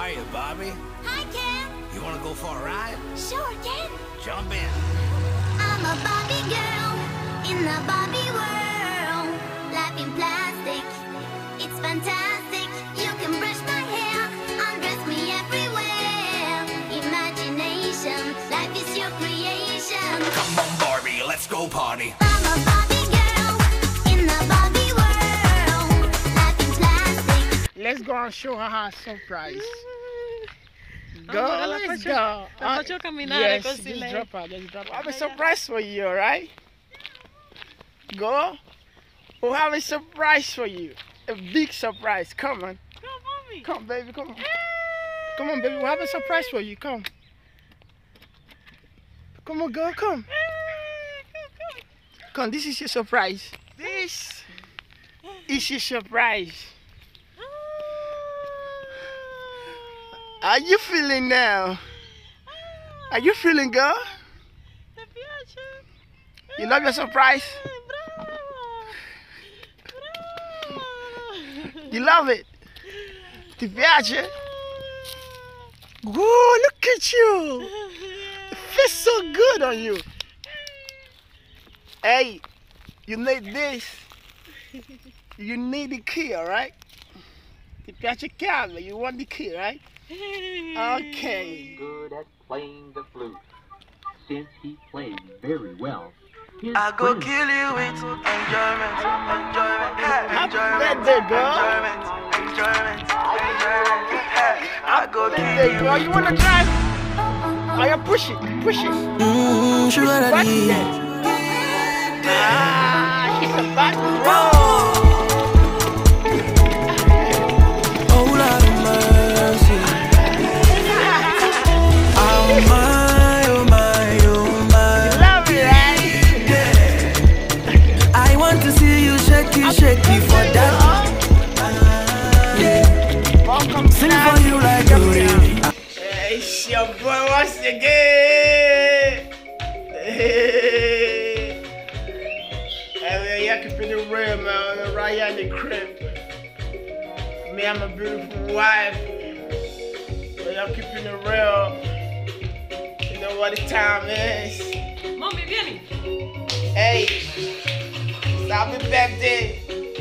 Hiya, Bobby. Hi, Ken. You want to go for a ride? Sure, Ken. Jump in. I'm a Barbie girl in the Barbie world. Life in plastic, it's fantastic. You can brush my hair, undress me everywhere. Imagination, life is your creation. Come on, Barbie, let's go party. I'm a Barbie girl in the Barbie world. Life in plastic. Let's go and show her her surprise. Go, Amor, ela let's pode- go. ela Uh, pode caminhar, yes, né, com just esse drop her, just drop her. I have a Obrigada. surprise for you, alright? Go. We'll have a surprise for you. A big surprise. Come on. Come, mommy. Come, baby, come on. Come on, baby. We'll have a surprise for you. Come. Come on, girl, come. Come, this is your surprise. This is your surprise. How you feeling now? Are you feeling good? Te piace? You love your surprise? Bravo. Bravo. You love it? Ti piace? Whoa, look at you. It feels so good on you. Hey, you need this. You need the key, alright? Ti piace chiave? You want the key, right? Okay. good at playing the flute. Since he played very well, his I go friends kill you with enjoyment, enjoyment, Happy enjoyment, birthday, girl. enjoyment, enjoyment, enjoyment. I go Hey, kill girl, you. you wanna drive? Oh, yeah, push it, push it. Mmm, sugar Back daddy. there. Ah, she's a bad girl. Oh Lord of mercy. Oh my, oh my, oh my. Love it, right? I want to see you shaky, shaky for that. Yeah, Welcome to sing the for you like a rain. Hey, it's your boy once again. Hey, hey man, y'all keeping it real, man. Right here in the crib. Me and my beautiful wife. But y'all keeping it real. You know what the time is. Mommy, vieni. Hey, it's happy birthday.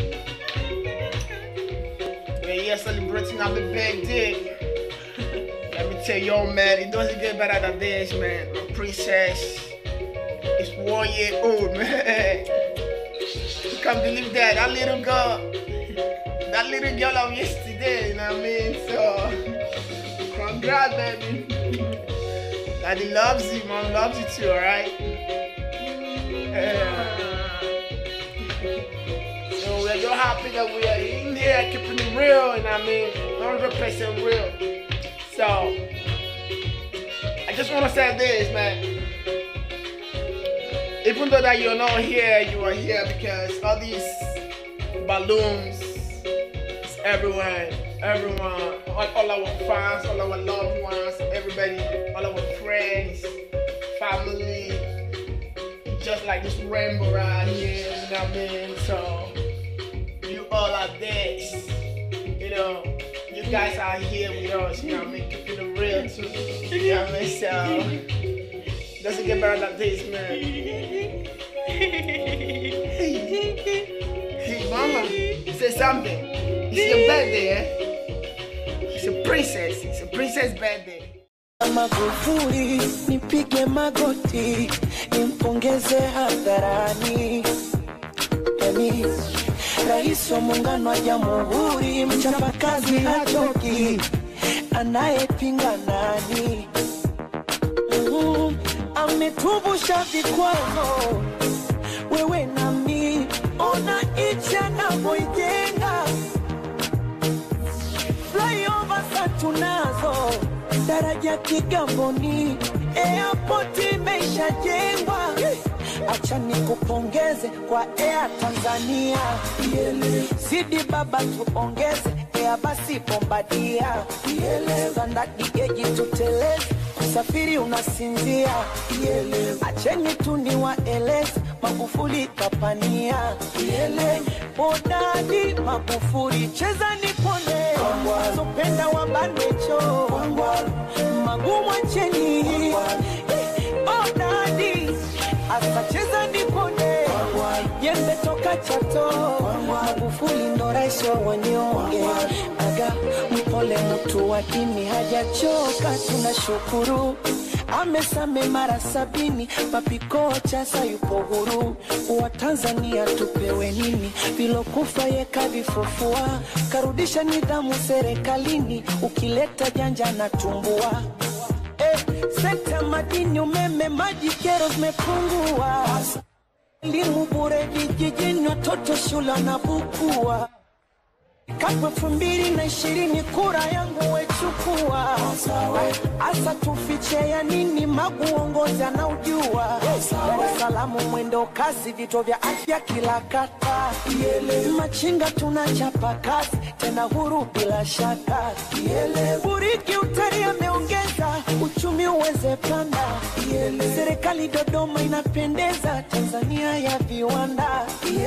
We're here celebrating happy birthday. Let me tell you, man, it doesn't get better than this, man. My princess is one year old, man. You can't believe that. That little girl, that little girl of yesterday, you know what I mean? So, congrats, baby. Daddy loves you, mom loves you too, alright? Yeah. So we're just happy that we are in here keeping it real, and I mean 100% real. So I just want to say this, man. Even though that you're not here, you are here because all these balloons is everywhere. Everyone, all, all our fans, all our loved ones, everybody, all our friends, family, just like this rainbow right here, you know what I mean? So you all are this, you know, you guys are here with us, you know what I mean? Keeping it real too, you know what I mean? So doesn't get better than this, man. Hey, mama, say something. It's your birthday, eh? It's a princess. It's a princess birthday. Magufuli, nipige magoti, nimpongeze hadharani. Yani, rais wa muungano wa jamhuri, mchapakazi hachoki, anayepinga nani? Mm, ametuvusha vikwazo, wewe nami, ona nchi anavyoijenga flyover za tunazo, daraja Kigamboni, airport imeshajengwa. Acha nikupongeze kwa Air Tanzania, zidi baba tuongeze Air basi Bombardia, standard geji tuteleze, usafiri unasinzia. Acheni tu niwaeleze Magufuli kapania Yele Odadi Magufuli cheza nipone Sopenda wabanecho Magumu acheni Odadi Asa cheza nipone Jembe toka Chato Magufuli ndo rais wa wanyonge Aga mpole mtu wa dini hajachoka tunashukuru amesame mara sabini papikocha sayupo huru wa Tanzania tupewe nini vilokufa yekavifufua karudisha nidhamu serikalini ukileta janja na tumbua eh, sekta madini umeme maji kero zimepungua elimu bure vijijini watoto shule wanabukua Kapu elfu mbili na ishirini kura yangu wechukua, asa tufiche ya nini? Magu uongozi anaujua. Dar es Salaam mwendo kasi, vituo vya afya kila kata, machinga tunachapa kazi tena huru bila shaka. Buriki utari ameongeza uchumi uweze panda, serikali Dodoma inapendeza, Tanzania ya viwanda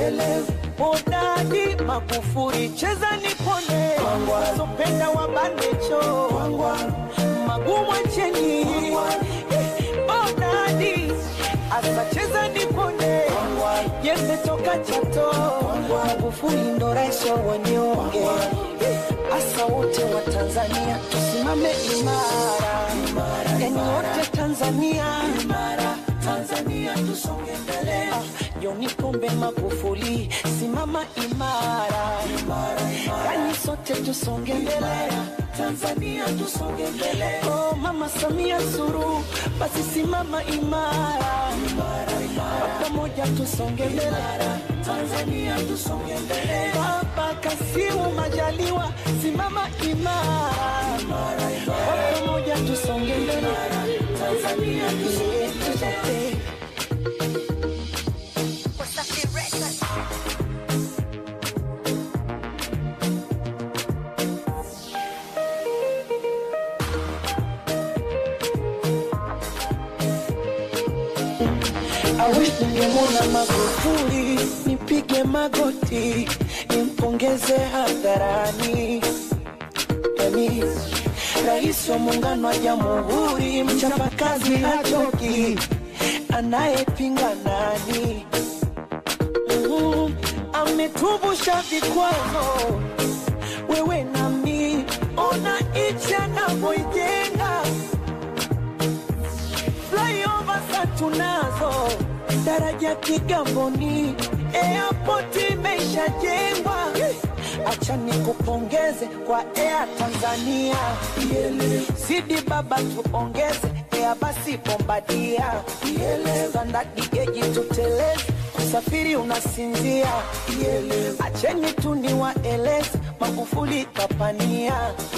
Odadi Magufuli cheza nipone, sopenda wabanecho magumu acheni. Odadi asa cheza nipone, jembe toka Chato, Magufuli ndo rais wa wanyonge. Asa wote wa Tanzania tusimame imara, yani wote Tanzania Tanzania tusonge mbele. Joni Pombe Magufuli, simama imara, yani sote tusonge mbele. Tanzania tusonge mbele. Oh, Mama Samia Suluhu, basi simama imara, pamoja tusonge mbele. Tanzania tusonge mbele. Baba Kasimu Majaliwa, simama imara, pamoja tusonge mbele. Tanzania tusonge mbele. I wish ningemwona Magufuli, nipige magoti, nimpongeze hadharani. Yani rais wa muungano wa jamhuri, mchapakazi hachoki, anayepinga nani? Mm, ametuvusha vikwazo, wewe nami, ona nchi anavyoijenga flyover za tunazo, daraja Kigamboni, airport imeshajengwa. Acha nikupongeze kwa Air Tanzania, zidi baba tuongeze Air basi Bombardia, standard geji tuteleze usafiri unasinzia. Acheni tu niwaeleze Magufuli kapania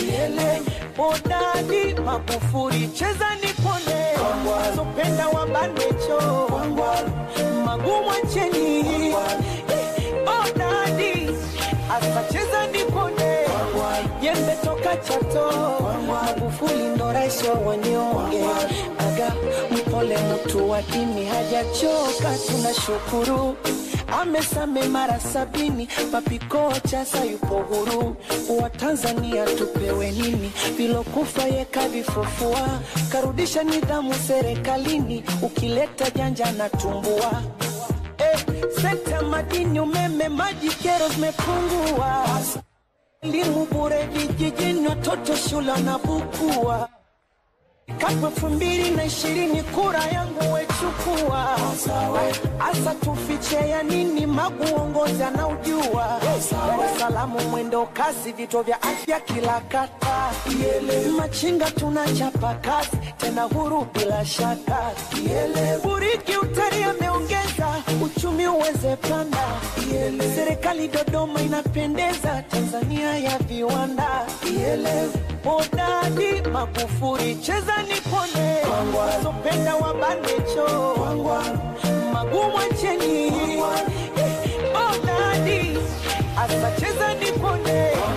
Bodadi Magufuli cheza nipone, sopenda wabanecho magumu acheni Bodadi asacheza nipone, jembe toka Chato Magufuli ndo rais wa wanyonge. Aga mpole mtu wa dini hajachoka, tunashukuru amesame mara sabini, papikocha sayupo huru. Wa Tanzania tupewe nini? Vilokufa yekavifufua, karudisha nidhamu serikalini, ukileta janja na tumbua eh, sekta madini, umeme, maji, kero zimepungua, elimu bure vijijini, watoto shule wanabukua Kapu elfu mbili na ishirini kura yangu wechukua, asa tufiche ya nini? Magu uongozi anaujua. Dar es Salaam mwendo kasi, vituo vya afya kila kata, machinga tunachapa kazi tena huru bila shaka. Buriki utari ameongeza uchumi uweze panda, serikali Dodoma inapendeza, Tanzania ya viwanda. Bodadi Magufuli cheza nipone, sopenda wabanecho magumu acheni. Bodadi asa cheza nipone,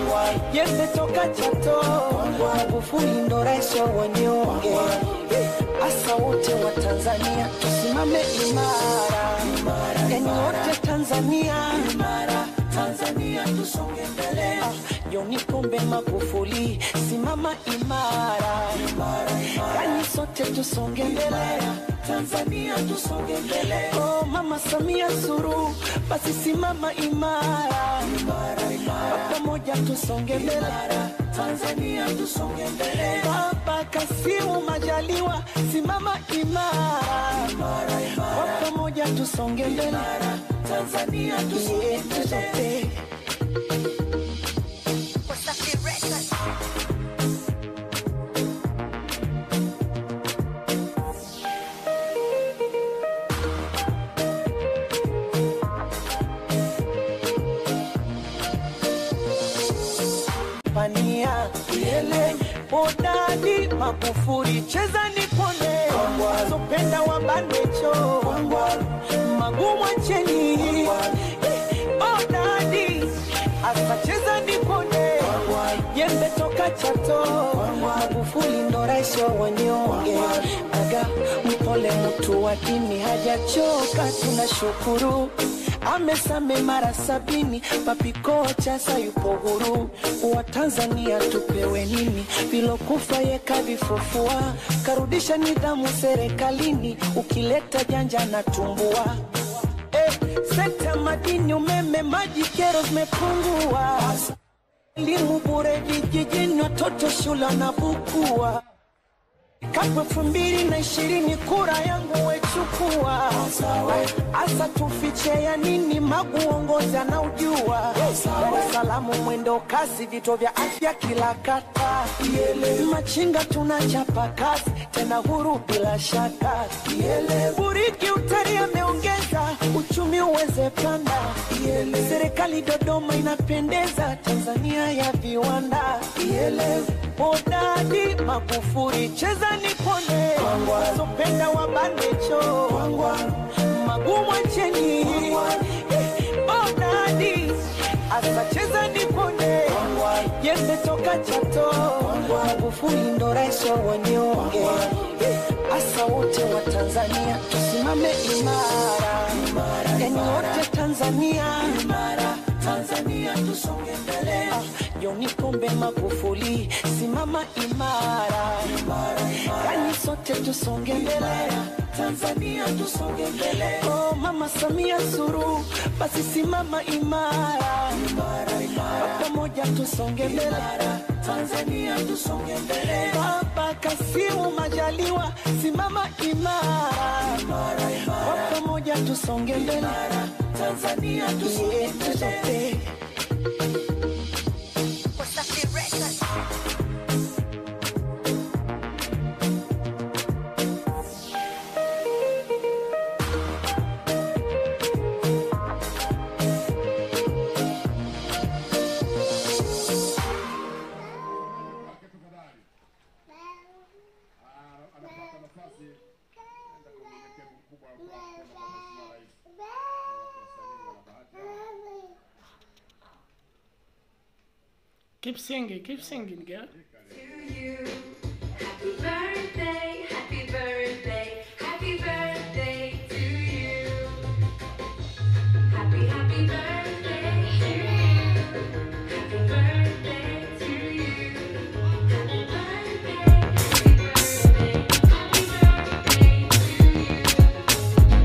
jembe toka Chato, Magufuli ndo rais wa wanyonge. Asa wote wa Tanzania tusimame imara, yani wote Tanzania Tanzania tusonge mbele. Ah, John Pombe Magufuli, simama imara, yani sote tusonge mbele. Tanzania tusonge mbele. Oh, Mama Samia Suluhu, basi simama imara, Kwa pamoja tusonge mbele. Tanzania tusonge mbele. Baba Kasimu Majaliwa, simama imara, Kwa pamoja tusonge mbele. Tanzania tusonge mbele. pania yele bodadi Magufuli cheza nipone wazopenda wabanecho magumu acheni bodadi asa cheza nipone jembe toka Chato Magufuli ndo rais wa wanyonge aga mpole mtu wa dini hajachoka tunashukuru amesame mara sabini papikocha sayupo huru wa Tanzania tupewe nini vilokufa yekavifufua karudisha nidhamu serikalini ukileta janja na tumbua eh, sekta madini umeme maji kero zimepungua elimu bure vijijini watoto shule wanabukua Kapu elfu mbili na ishirini kura yangu wechukua, asa tufiche ya nini? Magu uongozi anaujua, Dar es Salaam mwendo kasi, vituo vya afya kila kata, machinga tunachapa kazi tena huru bila shaka, buriki utari ameongeza uchumi uweze panda, serikali Dodoma inapendeza, Tanzania ya viwanda Bodadi Magufuli cheza nipone, sopenda wabanecho magumu acheni. Bodadi asa cheza nipone, jembe toka Chato, Magufuli ndo rais wa wanyonge. Asa wote wa Tanzania tusimame imara, yani wote Tanzania Tanzania tusonge mbele. Ah, John Pombe Magufuli, simama imara, yani sote tusonge mbele. Tanzania tusonge mbele. Oh, Mama Samia Suluhu, basi simama imara, Kwa pamoja tusonge mbele. Tanzania tusonge mbele. Baba Kasimu Majaliwa, simama imara, Kwa pamoja tusonge mbele. Tanzania tusonge mbele. Keep singing, keep singing, girl. Happy birthday, happy birthday, happy birthday to you. Happy, happy birthday to you. Happy birthday to you. Happy birthday, happy birthday, happy birthday to you.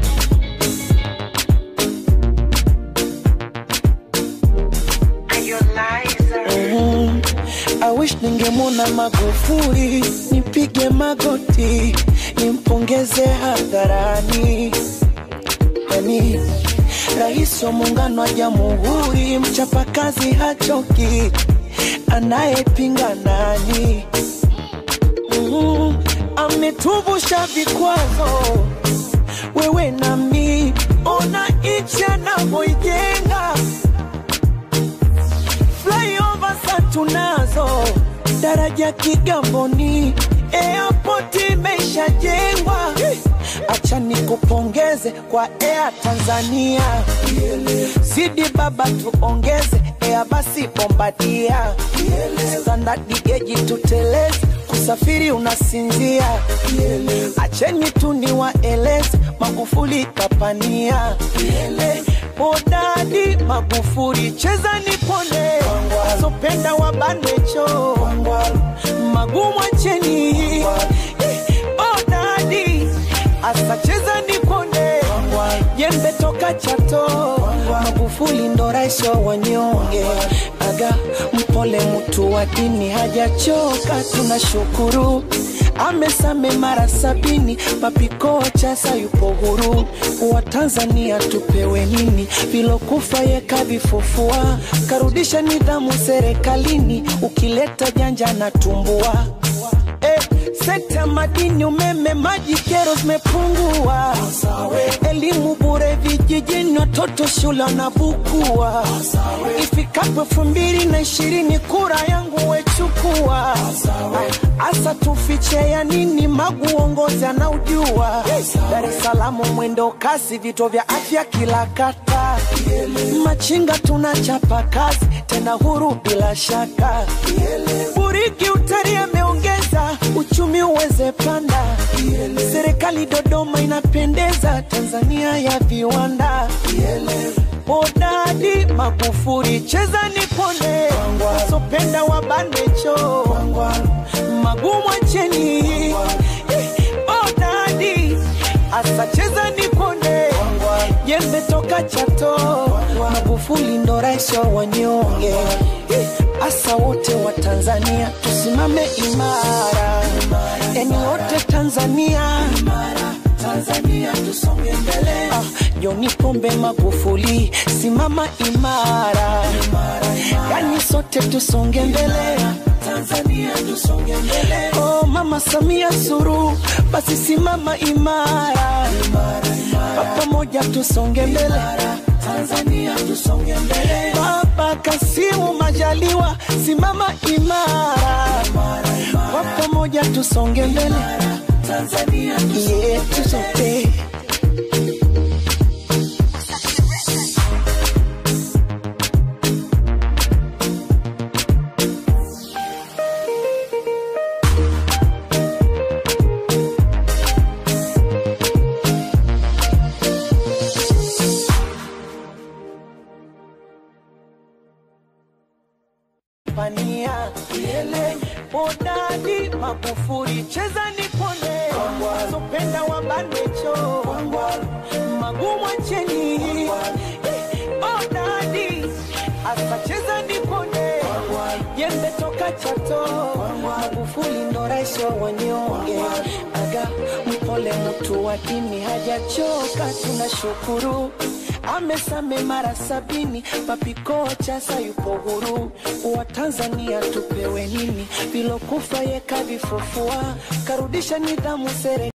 Mhm. I wish ningemwona Magufuli, nipige magoti, nimpongeze hadharani. Yani rais wa muungano wa jamhuri, mchapakazi hachoki, anayepinga nani? Mhm. Ametuvusha vikwazo, wewe nami, ona nchi anavyoijenga flyover sa tunazo, daraja Kigamboni, airport imeshajengwa. Acha nikupongeze kwa Air Tanzania, zidi baba tuongeze ya basi bombadia standadi geji tutelezi kusafiri unasinzia acheni tu ni waelezi magufuli kapania hodadi magufuli cheza nipone sopenda wabanwecho magumu acheni hodadi asacheza nipone jembe toka chato magufuli ndo rais wa wanyonge aga mpole mtu wa dini hajachoka tunashukuru amesame mara sabini mapiko chasa yupo huru wa tanzania tupewe nini vilokufa yekavifufua karudisha nidhamu serikalini ukileta janja na tumbua eh, sekta madini umeme maji kero zimepungua elimu bure vijijini watoto shule wanabukua ifikapo elfu mbili na ishirini kura yangu wechukua asa tufiche ya nini magu uongozi anaujua dar es salaam mwendo kasi vituo vya afya kila kata machinga tunachapa kazi tena huru bila shaka buriki utari ameongeza uchumi uweze panda serikali dodoma inapendeza tanzania ya viwanda hodadi magufuri cheza nipone sopenda wabanwecho magumu acheni hodadi asacheza nipone jembe toka chato magufuli ndo rais wa wanyonge asa wote wa tanzania tusimame imara yani wote tanzania tanzania tusonge mbele ah, joni pombe magufuli simama imara yani sote tusonge mbele tanzania tusonge mbele oh, mama samia suru basi simama imara pamoja tusonge mbele tanzania tusonge mbele baba kasimu majaliwa simama imara kwa pamoja tusonge mbele tanzania yetu sote pania ile hodadi magufuri cheza nipone sopenda wabanwecho magumu acheni hodadi asacheza nipone jembe toka chato magufuli ndo rais wa wanyonge aga mpole mtu wa dini hajachoka tunashukuru amesame mara sabini papiko chasa yupo huru wa tanzania tupewe nini vilokufa yekavifufua karudisha nidhamu sere